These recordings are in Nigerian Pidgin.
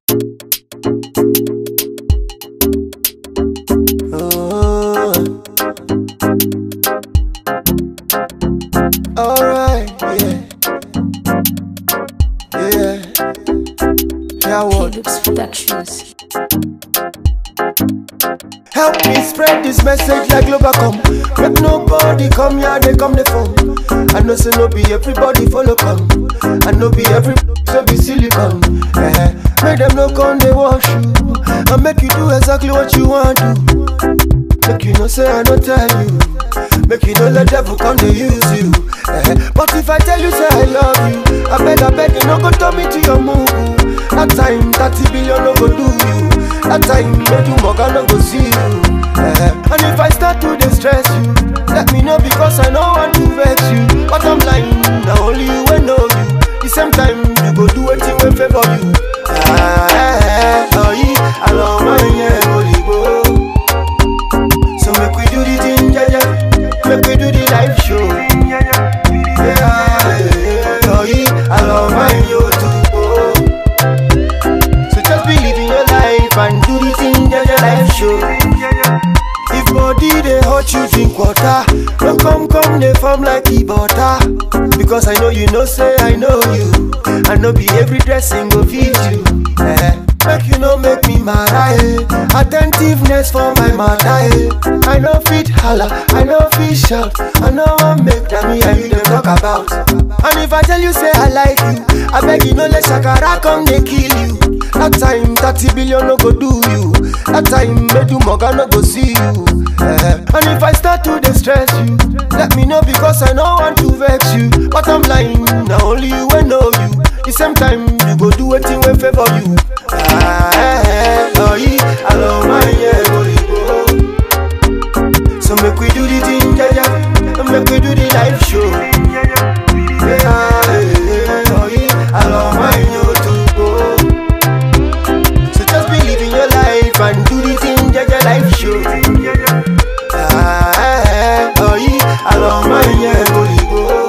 Oh. Alright, yeah. Yeah. Yeah, what? Philips Productions. Help me spread this message like Globacom. Make nobody come here, they come the phone. I know say no be everybody follow come. I know be every so be silicon. Eh, make them no come they wash you. And make you do exactly what you want do. Make you no say I no tell you. Make you don't let devil come to use you. Eh, but if I tell you say I love you, I beg I beg you no go turn me to your move. That time 30 billion no go do you. That time no do moga no go see you. Eh, and if I start to distress you, let me know because I know want to vex you. But I'm lying, now only you will know you. The same time you go do anything will favor you. Ah, eh, eh, oh, yeah, I love my yeah, holy go. So make we do the thing, yeah, yeah. Make we do the live show. Yeah, yeah, oh, yeah, I love my yo too. Oh. So just believe in your life and do the thing, yeah, yeah, live show. If body they hurt you, drink water. No come, come, they form like e butter. Because I know you know, say I know you. I know be every dressing go fit you. Eh. Make you no make me mad, eh. Attentiveness for my mother, eh. I know fit holla, I know fit shout. I know I make them me and you them talk about. And if I tell you say I like you, I beg you no let shakara come they kill you. That time 30 billion no go do you. That time Medu Moga no go see you. Eh. And if I start to distress you, let me know because I know want to vex you. But I'm lying, now only you will know you. The same time you go do anything will favor you. Ah, eh, eh, oh, yeah, I love my yeah, holy go. So make we do the thing, yeah, yeah. Make we do the live show. Yeah, eh, eh, oh, yeah, I love my yo too. Oh. So just believe in your life and do the thing, yeah, yeah, live show. Ah, eh, eh, oh, yeah, I love my yeah, holy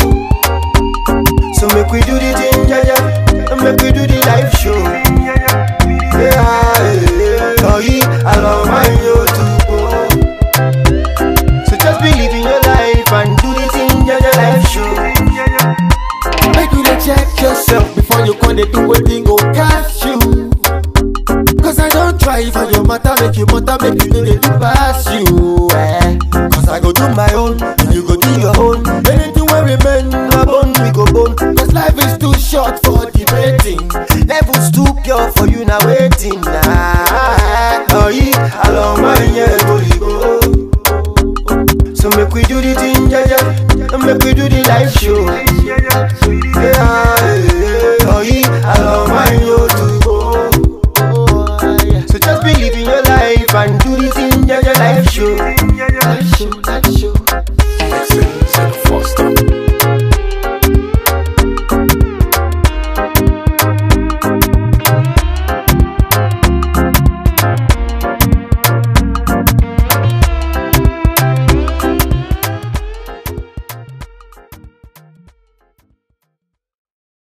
go. So make we do the thing, yeah, yeah. Make we do the live show. Yeah, yeah, oh yeah, I love my yo too. Oh. So just believe in your life and do the thing, yeah, yeah, live show. Make you dey check yourself before you come dey do wetin go catch you. Cause I don't try for your matter, make you matter, make you know they do pass you. Eh. Cause I go do my own, and you go do your own. Anything wey remain, na bone we go bone. Cause life is too short for debating. Levels too pure for you now waiting. Nah, oh yeah, I love my yeah, holy go. So make we do the thing, yeah, yeah. Make we do the live show.